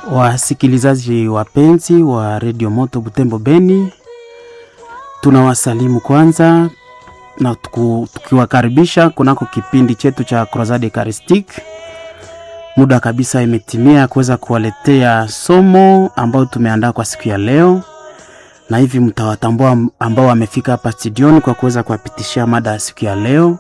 Wasikilizaji wapenzi wa redio Moto Butembo Beni, tunawasalimu kwanza na tuku- tukiwakaribisha kunako kipindi chetu cha Crusade Eucharistique. Muda kabisa imetimia ya kuweza kuwaletea somo ambayo tumeandaa kwa siku ya leo, na hivi mtawatambua ambao wamefika hapa studioni kwa kuweza kuwapitishia mada ya siku ya leo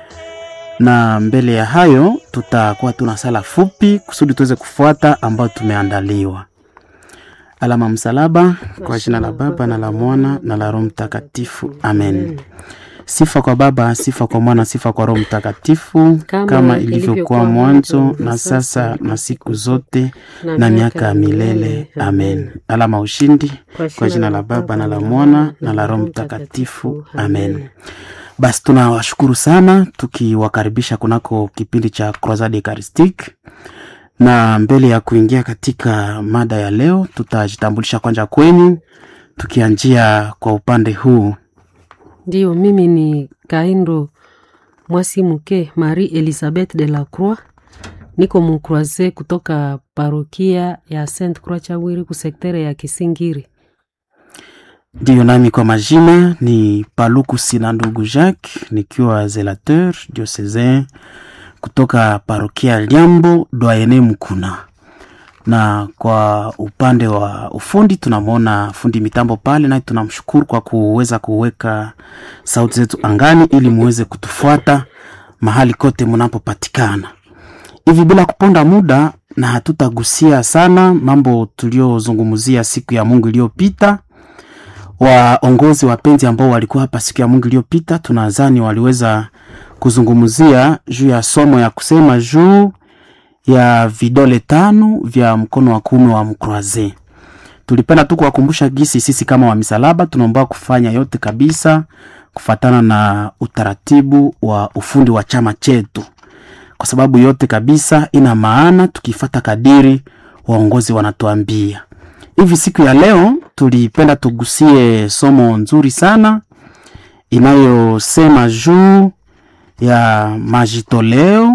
na mbele ya hayo tutakuwa tuna sala fupi kusudi tuweze kufuata ambayo tumeandaliwa. Alama msalaba kwa jina la Baba na la Mwana na la Roho Mtakatifu, amen. Sifa kwa Baba, sifa kwa Mwana, sifa kwa Roho Mtakatifu, Kama kama ilivyokuwa ilivyokuwa mwanzo mwanzo, na na sasa sasa, na siku zote na na miaka miaka ya ya milele, milele. amen. Amen. Alama ushindi kwa jina la Baba na la Mwana na la Roho Mtakatifu, amen. Basi tunawashukuru sana tukiwakaribisha kunako kipindi cha Crusade Eucharistique, na mbele ya kuingia katika mada ya leo, tutajitambulisha kwanza kwenyu, tukianjia kwa upande huu. Ndiyo, mimi ni Kaindo Mwasi Muke Marie Elizabeth de la Croix, niko mukroise kutoka parokia ya Saint Croix Chawiri kusektere ya Kisingiri. Ndiyo, nami kwa majina ni Paluku Sina ndugu Jacques, nikiwa zelateur diocesain kutoka parokia Liambo doyene Mkuna, na kwa upande wa ufundi tunamwona fundi mitambo pale, naye tunamshukuru kwa kuweza kuweka sauti zetu angani ili muweze kutufuata mahali kote mnapopatikana. Hivi bila kuponda muda, na hatutagusia sana mambo tuliozungumzia siku ya Mungu iliyopita waongozi wapenzi ambao walikuwa hapa siku ya Mungu iliyopita, tunadhani waliweza kuzungumzia juu ya somo ya kusema juu ya vidole tano vya mkono wa kuume wa mkroaze. Tulipenda tu kuwakumbusha gisi sisi kama wa misalaba tunaomba kufanya yote kabisa kufatana na utaratibu wa ufundi wa chama chetu, kwa sababu yote kabisa ina maana tukifata kadiri waongozi wanatuambia hivi siku ya leo tulipenda tugusie somo nzuri sana inayosema juu ya majitoleo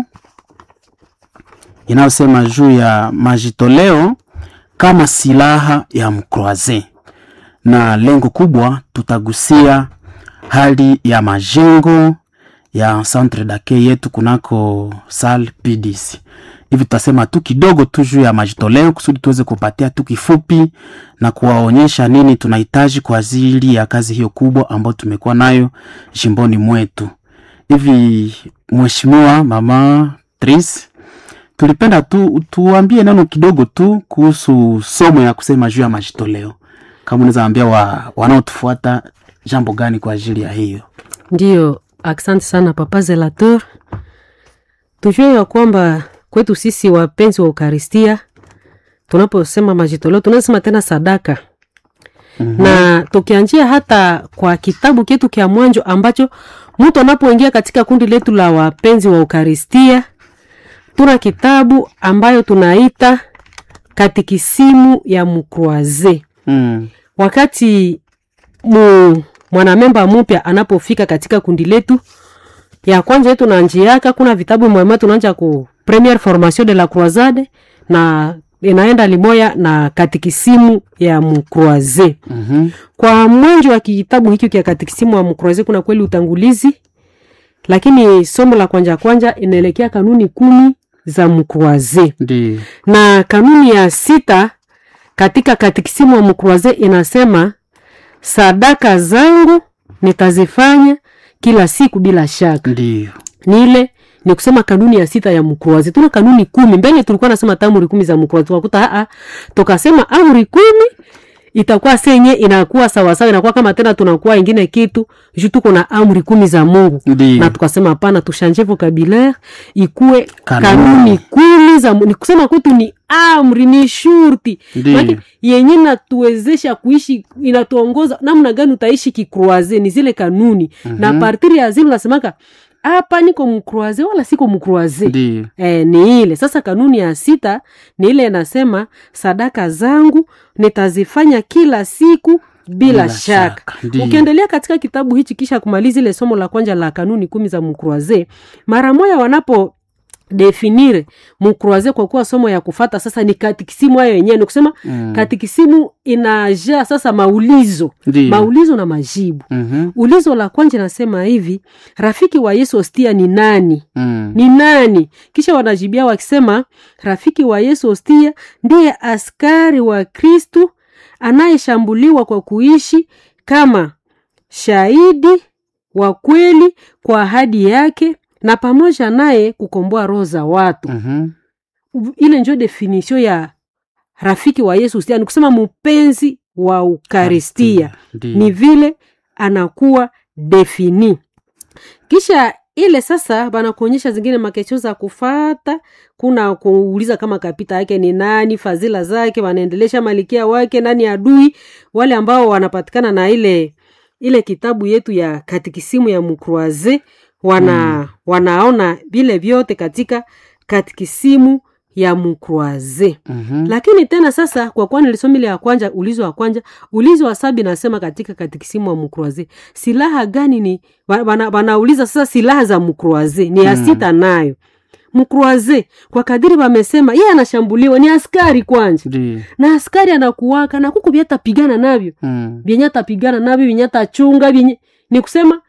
inayosema juu ya majitoleo kama silaha ya mkroaze, na lengo kubwa tutagusia hali ya majengo ya centre d'accueil yetu kunako sal PDC. Hivi tutasema tu kidogo tu juu ya majitoleo kusudi tuweze kupatia tu kifupi na kuwaonyesha nini tunahitaji kwa ajili ya kazi hiyo kubwa ambayo tumekuwa nayo jimboni mwetu. Hivi mheshimiwa mama Tris, tulipenda tu tuambie neno kidogo tu kuhusu somo ya kusema juu ya majitoleo, kama unaweza ambia wa, wanaotufuata jambo gani kwa ajili ya hiyo. Ndiyo, asante sana papa Zelator. Tujue ya kwamba kwetu sisi wapenzi wa Ukaristia, tunaposema majitoleo tunasema tena sadaka na tukianjia hata kwa kitabu chetu kya mwanjo ambacho mtu anapoingia katika kundi letu la wapenzi wa Ukaristia, tuna kitabu ambayo tunaita katikisimu ya mkroaze. Mm. Wakati mu, mwanamemba mpya anapofika katika kundi letu ya kwanza yetu na njiaka, kuna vitabu mwema tunaanja ku premiere formation de la croisade na inaenda limoya na katikisimu ya mkroaze. Mhm. Kwa mwanzo wa kitabu hiki kia katikisimu wa mkroaze kuna kweli utangulizi, lakini somo la kwanja kwanja inaelekea kanuni kumi za mkroaze Ndiyo. na kanuni ya sita katika katikisimu wa mkroaze inasema sadaka zangu nitazifanya kila siku bila shaka. Ndiyo. Ni ile ni kusema kanuni ya sita ya mkroaze. Tuna kanuni kumi mbele, tulikuwa nasema hata amri kumi za mkroaze, tukakuta a tukasema amri kumi itakuwa senye inakuwa sawasawa, inakuwa kama tena tunakuwa ingine kitu juu tuko na amri kumi za Mungu Ndiyo. na tukasema hapana, tushanje vocabulaire ikuwe Kanuni. kanuni, kumi za Mu- ni kusema kwetu ni amri, ni shurti Ndiyo. Maana yenye inatuwezesha kuishi, inatuongoza namna gani utaishi kikroaze, ni zile kanuni na partiri ya zile unasemaka hapa niko mkroaze wala siko mkroaze Ndiyo. E, ni ile sasa. Kanuni ya sita ni ile inasema sadaka zangu nitazifanya kila siku bila, Bila shaka. shaka, ndiyo. Ukiendelea katika kitabu hichi kisha kumaliza ile somo la kwanza la kanuni kumi za mkroaze, mara moja wanapo definire mukroise kwa kuwa somo ya kufata sasa ni katikisimu hayo yenyewe ni kusema Mm. katikisimu inajaa sasa maulizo Ndiyo. maulizo na majibu Mhm. ulizo la kwanza nasema hivi rafiki wa yesu hostia ni nani Mm. ni nani kisha wanajibia wakisema rafiki wa yesu hostia ndiye askari wa kristu anayeshambuliwa kwa kuishi kama shahidi wa kweli kwa ahadi yake na pamoja naye kukomboa roho za watu Mhm. ile njo definisio ya rafiki wa yesu hostia ni kusema mpenzi wa ukaristia Ndiyo. ni vile anakuwa defini kisha ile sasa banakuonyesha zingine makesho za kufata kuna kuuliza kama kapita yake ni nani fadhila zake wanaendelesha malikia wake nani adui wale ambao wanapatikana na ile ile kitabu yetu ya katikisimu ya mukroise wana mm. wanaona vile vyote katika katikisimu ya mukroise Mhm. lakini tena sasa kwa kuwa nilisoma ile ya kwanja ulizo wa kwanja ulizo wa sabi nasema katika katikisimu wa mukroise silaha gani ni wa- wana- wanauliza sasa silaha za mukroise ni ya Mm. sita nayo mukroise kwa kadiri wamesema yeye anashambuliwa ni askari kwanja Ndiyo. na askari anakuwaka na kuku vyatapigana navyo Mm. vyenye atapigana navyo vyenye atachunga vyenye ni kusema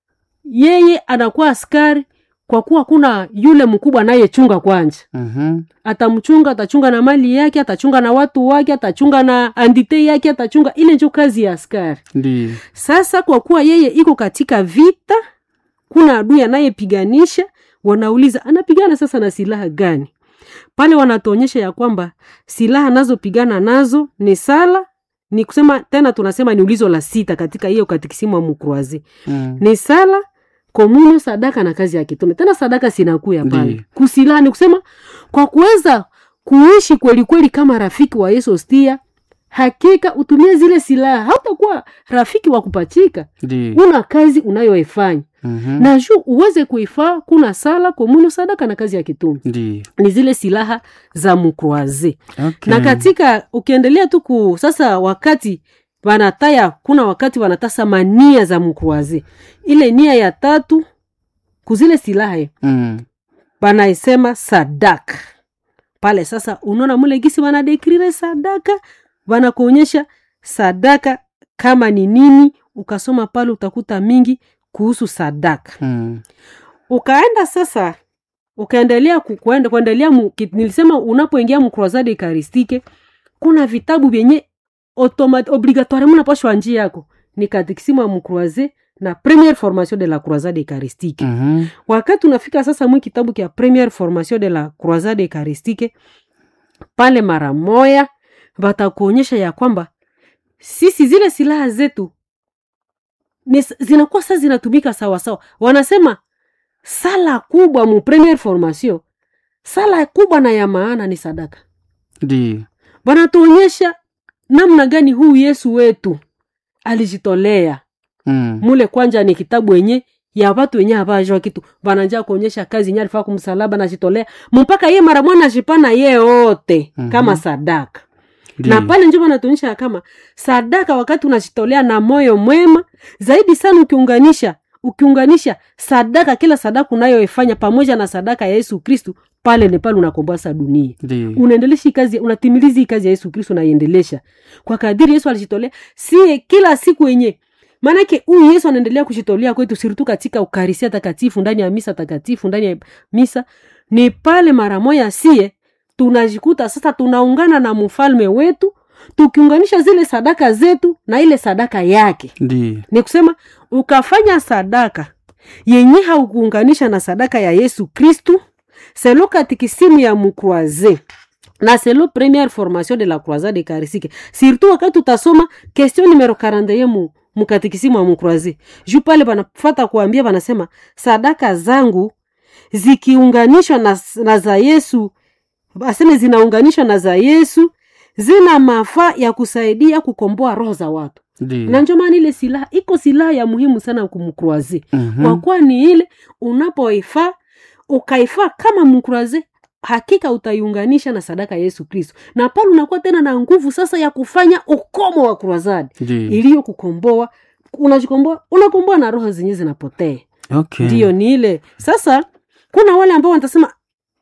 yeye anakuwa askari kwa kuwa kuna yule mkubwa anayechunga kwanja Mhm. atamchunga atachunga na mali yake atachunga na watu wake atachunga na andite yake atachunga ile njo kazi ya askari Ndiyo. sasa kwa kuwa yeye iko katika vita kuna adui anayepiganisha wanauliza anapigana sasa na silaha gani pale wanatuonyesha ya kwamba silaha anazopigana nazo ni sala ni kusema tena tunasema ni ulizo la sita katika hiyo katikisimu wa mukruazi Mm. ni sala komunyo sadaka na kazi ya kitume tena sadaka sinakuya pale Ndiyo. kusilaha ni kusema kwa kuweza kuishi kweli kweli kama rafiki wa yesu stia hakika utumie zile silaha hautakuwa rafiki wa kupachika Ndiyo. una kazi unayoifanya Mhm. na juu uweze kuifaa kuna sala komunyo sadaka na kazi ya kitume Ndiyo. ni zile silaha za mukroaze Okay. na katika ukiendelea tu ku sasa wakati wanataya kuna wakati wanatasa mania za mkruazi ile nia ya tatu kuzile silaha Mm. wanaisema sadaka pale sasa unaona mule gisi wanadekrire sadaka wanakuonyesha sadaka kama ni nini ukasoma pale utakuta mingi kuhusu sadaka Mm. ukaenda sasa ukaendelea ku- kuenda kuendelea mu, ki- nilisema unapoingia mkrozade ekaristike kuna vitabu vyenye automat- obligatoire munapashwa njia yako ni katikisimu ya mkroise na première formation de la croisade eucharistique Mhm. wakati unafika sasa mwi kitabu kya première formation de la croisade eucharistique pale mara moya watakuonyesha ya kwamba sisi zile silaha zetu ni, zinakuwa sasa zinatumika sawasawa wanasema sala kubwa mu première formation sala kubwa na ya maana ni sadaka Ndiyo. wanatuonyesha namna gani huu yesu wetu alijitolea Mm. mule kwanja ni kitabu wenye ya watu wenye havajwa kitu vananja kuonyesha kazi nye alifaa kumsalaba najitolea mpaka ye mara mwana jipana ye yote Mhm. kama sadaka Ndiyo. na pale njo vanatuonyesha ya kama sadaka wakati unajitolea na moyo mwema zaidi sana ukiunganisha ukiunganisha sadaka kila sadaka unayoifanya pamoja na sadaka ya yesu kristu pale ni pale unakomboa sa dunia Ndiyo. unaendelesha hii kazi unatimiliza hii kazi ya yesu kristo unaiendelesha kwa kadiri yesu alijitolea sie kila siku yenye maanake huyu yesu anaendelea kujitolea kwetu siritu katika ukarisia takatifu ndani ya misa takatifu ndani ya misa ni pale mara moya sie tunajikuta sasa tunaungana na mfalme wetu tukiunganisha zile sadaka zetu na ile sadaka yake Ndiyo. ni kusema ukafanya sadaka yenye haukuunganisha na sadaka ya yesu kristu selo katikisimu ya mukroise na selo première formation de la croisade eucharistique surtout wakati utasoma question numero 41 mu mukatikisimu ya mukroise juu pale banafata kuambia banasema sadaka zangu zikiunganishwa na, na za yesu aseme zinaunganishwa na za yesu zina mafaa ya kusaidia kukomboa roho za watu na Ndiyo. njo maana ile silaha iko silaha ya muhimu sana kumkroaze Mhm. kwa kuwa ni ile unapoifaa ukaifaa kama mkroaze hakika utaiunganisha na sadaka ya yesu kristo na pale unakuwa tena na nguvu sasa ya kufanya ukomo wa krozadi Ndiyo. iliyo kukomboa unajikomboa unakomboa na roho zenyewe zinapotea Okay. ndiyo ni ile sasa kuna wale ambao watasema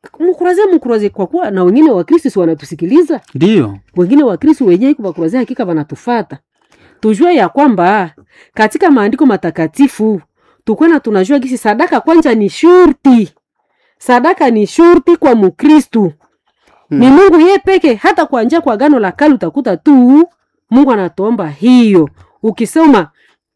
mkuraze mkuraze kwa kuwa na wengine wakristo si wanatusikiliza ndiyo wengine wakristo wenyewe bakuraze hakika wanatufata tujue ya kwamba katika maandiko matakatifu tukwena tunajua gisi sadaka kwanja ni shurti sadaka ni shurti kwa mukristu Hmm. ni mungu ye peke hata kwa njia kwa gano la kale utakuta tu mungu anatuomba hiyo ukisoma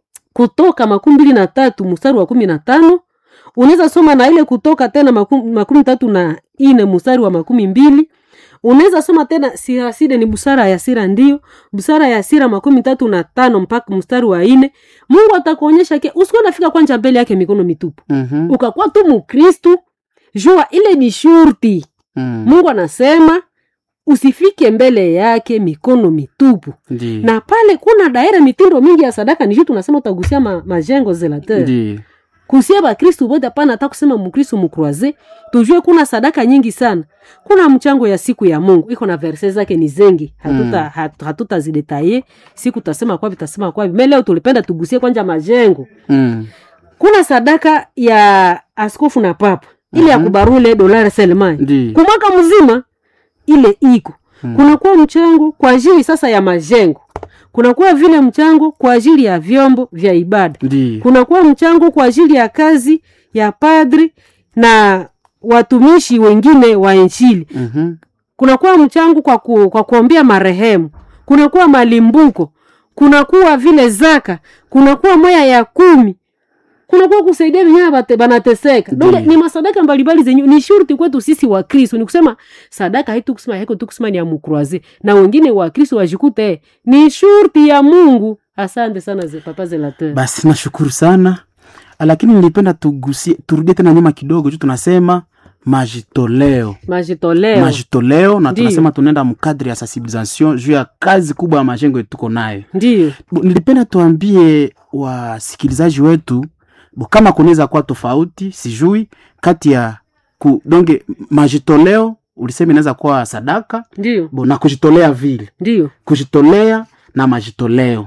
kutoka makumi mbili na tatu mstari wa kumi na tano unaweza soma na ile kutoka tena makumi, makumi tatu na ine mstari wa makumi mbili unaweza soma tena siraside ni busara ya sira ndio busara ya sira makumi tatu na tano mpaka mstari wa ine mungu atakuonyesha ke usikuwa nafika kwanja mbele yake mikono mitupu Mhm. ukakuwa tu mukristu jua ile ni shurti Mm. mungu anasema usifike mbele yake mikono mitupu Ndiyo. na pale kuna daira mitindo mingi ya sadaka nishu tunasema utagusia ma, majengo zelateur Ndiyo. kusia bakristu bote hapana hata kusema mkristu mkroise tujue kuna sadaka nyingi sana kuna mchango ya siku ya mungu iko na verse zake ni zengi hatuta Mm. hat, hatutazidetaye siku tasema kwavi tasema kwavi me leo tulipenda tugusie kwanja majengo Mm. kuna sadaka ya askofu na papa ile ya Mhm. kubarule dolari selmai Ndiyo. kwa mwaka mzima ile iko Mm. kunakuwa mchango kwa ajili sasa ya majengo kunakuwa vile mchango kwa ajili ya vyombo vya ibada Ndiyo. kunakuwa mchango kwa ajili ya kazi ya padri na watumishi wengine wa injili Mhm. kunakuwa mchango kwa, ku, kwa kuombea marehemu kunakuwa malimbuko kunakuwa vile zaka kunakuwa moya ya kumi kunakuwa kusaidia wenyewe bate- banateseka donge Ndiyo. ni masadaka mbalimbali zenye ni shurti kwetu sisi wa kristo ni kusema sadaka haitu kusema haiko tu kusema ni ya mukroise na wengine wa kristo wajikute ni shurti ya mungu asante sana ze papa zelateur basi nashukuru sana lakini nilipenda tugusie turudie tena nyuma kidogo juu tunasema majitoleo majitoleo majitoleo na Ndiyo. tunasema tunaenda mkadri ya sensibilisation juu ya kazi kubwa ya majengo yetu tuko nayo ndiyo Bo, nilipenda tuambie wasikilizaji wetu bo, kama kunaweza kuwa tofauti sijui kati ya ku, donge majitoleo ulisema inaweza kuwa sadaka ndiyo bo, na kujitolea vile ndiyo kujitolea na majitoleo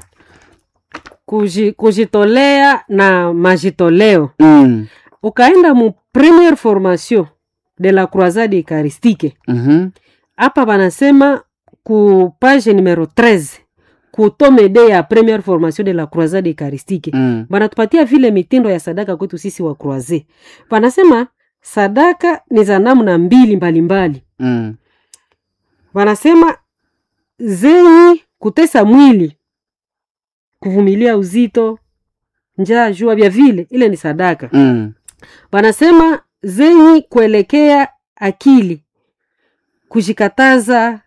Kuji, kujitolea na majitoleo mm. ukaenda mu premiere formation de la croisade eucharistique mm-hmm. hapa banasema ku page numero 13 ku tome de ya premiere formation de la croisade eucharistique mm. banatupatia vile mitindo ya sadaka kwetu sisi wa croise banasema sadaka ni za namna mbili mbalimbali mm. wanasema zenyi kutesa mwili kuvumilia uzito njaa jua vya vile ile ni sadaka mm. wanasema zenyi kuelekea akili kujikataza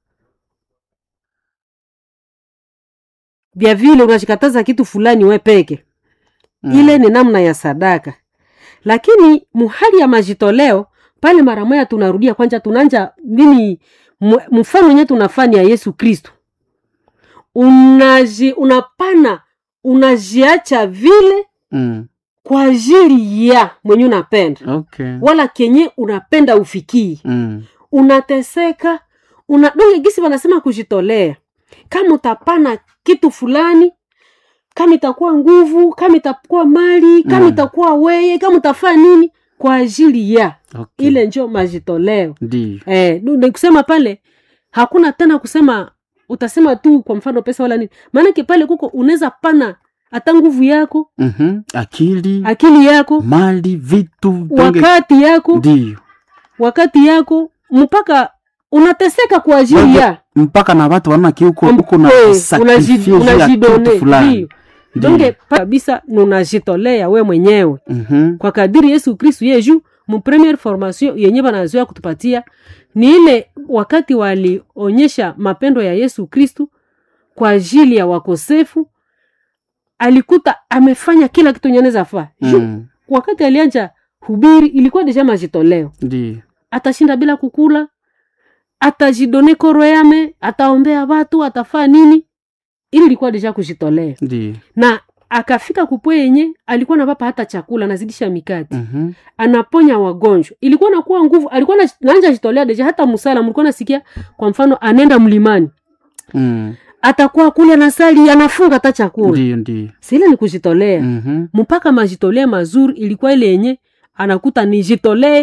vya vile unajikataza kitu fulani we peke mm. ile ni namna ya sadaka lakini muhali ya majitoleo pale mara moya tunarudia kwanja tunanja nini mu- mfano wenyewe tunafanya ya yesu kristo unaji unapana unajiacha vile mm. kwa ajili ya mwenye unapenda okay. wala kenye unapenda ufikii mm. unateseka una donge gisi wanasema kujitolea kama utapana kitu fulani kama itakuwa nguvu kama itakuwa mali kama Mm. itakuwa weye kama utafaa nini kwa ajili ya okay. ile njo majitoleo ndio eh, nu- ni kusema pale hakuna tena kusema utasema tu kwa mfano pesa wala nini maanake pale kuko unaweza pana hata nguvu yako mm-hmm. akili akili yako mali vitu donge wakati yako ndio wakati yako mpaka unateseka kwa ajili Donge, ya mpaka na watu wanaona kiuko uko na Eh, sakrifie unaji- juu ya unajidone, kitu fulani ndio. donge pa- kabisa nunajitolea we mwenyewe Mhm. kwa kadiri yesu kristu yeju mu premiere formation yenye banazoea kutupatia ni ile wakati walionyesha mapendo ya yesu kristu kwa ajili ya wakosefu alikuta amefanya kila kitu nyeneza faa Mm. wakati alianja hubiri ilikuwa deja majitoleo ndio atashinda bila kukula atajidone koro yame ataombea watu atafaa nini ili ilikuwa deja kujitolea ndio na akafika kupwe yenye alikuwa napapa hata chakula anazidisha mikati Mhm. anaponya wagonjwa ilikuwa nakuwa nguvu alikuwa na- naanja jitolea deja hata musala mlikuwa nasikia kwa mfano anaenda mlimani Mm. atakuwa kule anasali anafunga hata chakula ndio ndio sile ni kujitolea Mhm. mpaka majitolea mazuri ilikuwa ile yenye anakuta nijitolee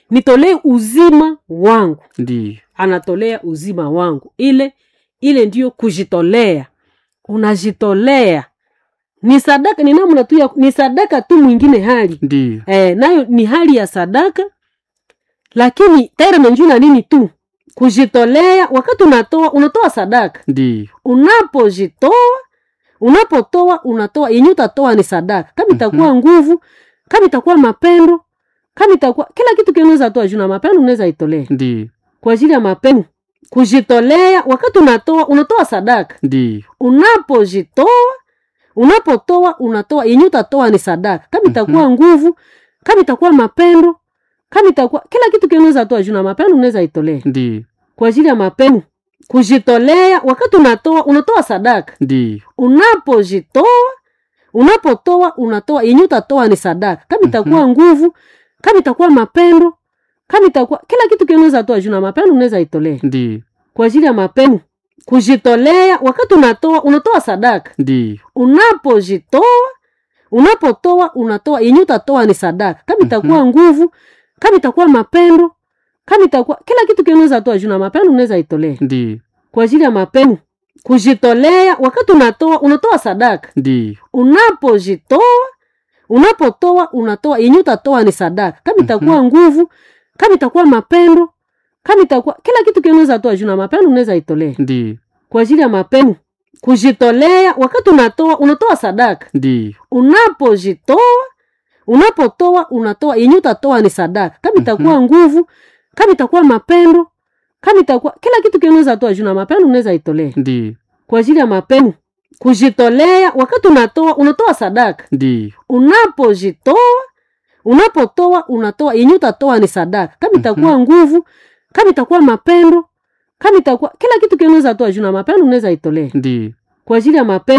nitolee uzima wangu ndiyo anatolea uzima wangu ile ile ndiyo kujitolea unajitolea ni sadaka ni namna tu ya ni sadaka tu mwingine hali ndiyo eh, nayo ni hali ya sadaka lakini terme njuu na nini tu kujitolea wakati unatoa unatoa sadaka ndiyo unapojitoa unapotoa unatoa yenye utatoa ni sadaka kama itakuwa nguvu kama itakuwa mapendo kama itakuwa kila kitu kinaweza toa juu na mapendo unaweza itolea ndiyo kwa ajili ya mapendo kujitolea wakati unatoa unatoa sadaka ndiyo unapojitoa unapotoa unatoa yenye utatoa ni sadaka kama itakuwa nguvu kama itakuwa mapendo kama itakuwa kila kitu kinaweza toa juu na mapendo unaweza itolea ndiyo kwa ajili ya mapendo kujitolea wakati unatoa unatoa sadaka ndiyo unapojitoa unapotoa unatoa yenye utatoa ni sadaka kama itakuwa nguvu kama itakuwa mapendo kama itakuwa kila kitu kinaweza toa juu na mapendo unaweza itolea ndiyo kwa ajili ya mapendo kujitolea wakati unatoa unatoa sadaka ndiyo unapojitoa unapotoa unatoa yenye utatoa ni sadaka kama itakuwa nguvu kama itakuwa mapendo kama itakuwa kila kitu kinaweza toa juu na mapendo unaweza itolea ndiyo kwa ajili ya mapendo kujitolea wakati unatoa unatoa sadaka ndiyo unapojitoa unapotoa unatoa yenye utatoa ni sadaka kama itakuwa nguvu kama itakuwa mapendo kama itakuwa kila kitu kinaweza toa juu na mapendo unaweza itolea ndiyo kwa ajili ya mapendo kujitolea wakati unatoa unatoa sadaka ndiyo unapojitoa unapotoa unatoa yenye utatoa ni sadaka kama itakuwa nguvu kama itakuwa mapendo kama itakuwa kila kitu kinaweza toa juu na mapendo unaweza itolea ndiyo kwa ajili ya mapendo kujitolea wakati unatoa unatoa sadaka ndiyo unapojitoa unapotoa unatoa yenye utatoa ni sadaka kama itakuwa nguvu kama itakuwa mapendo kama itakuwa kila kitu kinaweza toa juu na mapendo unaweza itolea ndiyo kwa ajili ya mapendo